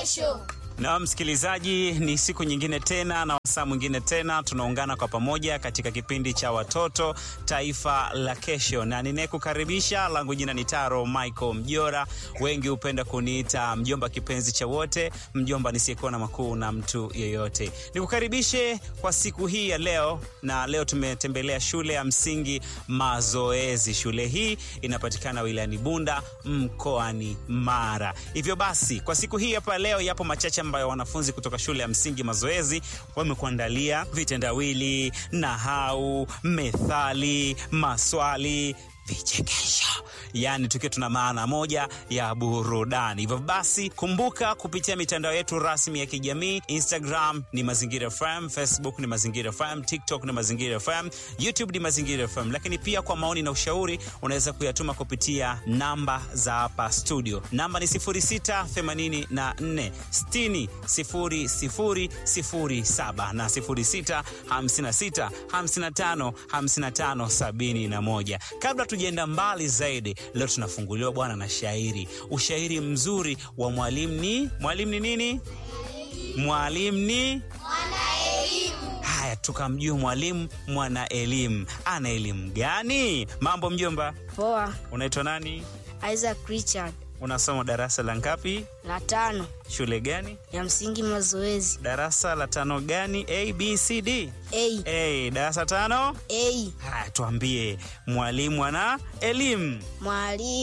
kesho. Na msikilizaji, ni siku nyingine tena na wasaa mwingine tena tunaungana kwa pamoja katika kipindi cha watoto taifa la kesho, na ninayekukaribisha langu jina ni Taro Michael Mjora, wengi hupenda kuniita mjomba kipenzi cha wote, mjomba nisiyekuwa na makuu na mtu yeyote. Nikukaribishe kwa siku hii ya leo, na leo tumetembelea shule ya msingi Mazoezi. Shule hii inapatikana wilayani Bunda mkoani Mara. Hivyo basi, kwa siku hii hapa leo yapo machache ambayo wanafunzi kutoka shule ya msingi Mazoezi wamekuandalia vitendawili, nahau, methali, maswali vichekesho yaani tukiwa tuna maana moja ya burudani. Hivyo basi, kumbuka kupitia mitandao yetu rasmi ya kijamii, Instagram ni Mazingira FM, Facebook ni Mazingira FM, TikTok ni Mazingira FM, YouTube ni Mazingira FM. Lakini pia kwa maoni na ushauri unaweza kuyatuma kupitia namba za hapa studio. Namba ni 0684 60 00 07 na 06 56 55 55 71. Kabla tujaenda mbali zaidi, leo tunafunguliwa bwana na shairi, ushairi mzuri wa mwalimu ni mwalimu ni nini? Mwalimu ni Mwanaelimu. haya, tukamjua mwalimu mwana elimu. Ana elimu gani? Mambo mjomba, Poa, unaitwa nani? Isaac Richard, Unasoma darasa la ngapi? la tano Shule gani? ya msingi Mazoezi. Darasa la tano gani? A, B, C, D? A, A, darasa tano. A, Haya, tuambie mwalimu ana elimu mwalimu